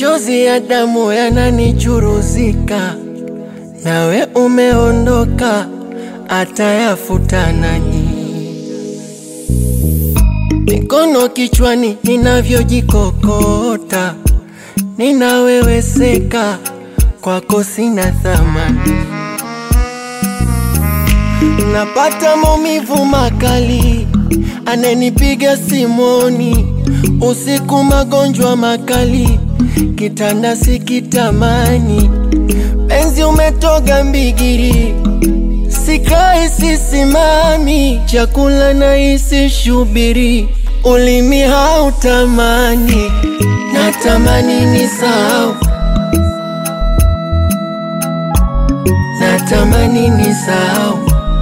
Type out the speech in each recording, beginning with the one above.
machozi ya damu yananichuruzika, nawe umeondoka, atayafuta nani? Mikono kichwani, ninavyojikokota, ninaweweseka, kwako sina thamani. Napata maumivu makali, ananipiga simoni, usiku magonjwa makali, kitanda sikitamani, penzi umetoga mbigiri, sikai sisimami, chakula naisi shubiri, ulimi hautamani, natamani nisahau, natamani nisahau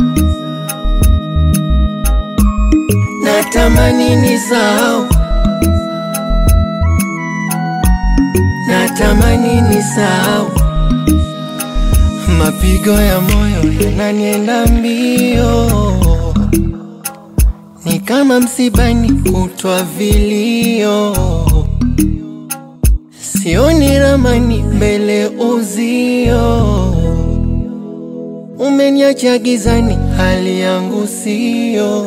natamani nisahau, natamani nisahau. Mapigo ya moyo yananienda mbio, ni kama msibani kutwa vilio, sioni ramani mbele uzio, umeniacha gizani, hali yangu siyo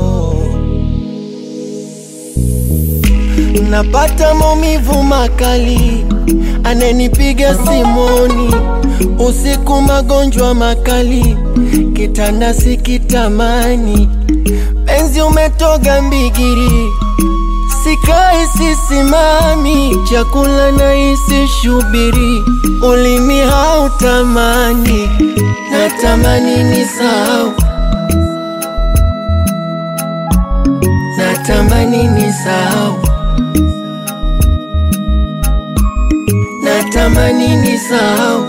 napata maumivu makali, ananipiga simoni, usiku magonjwa makali, kitanda sikitamani, penzi umetoga mbigiri, sikai sisimami, chakula naisi shubiri, ulimi hautamani, natamani nisahau, natamani nisahau natamani nisahau,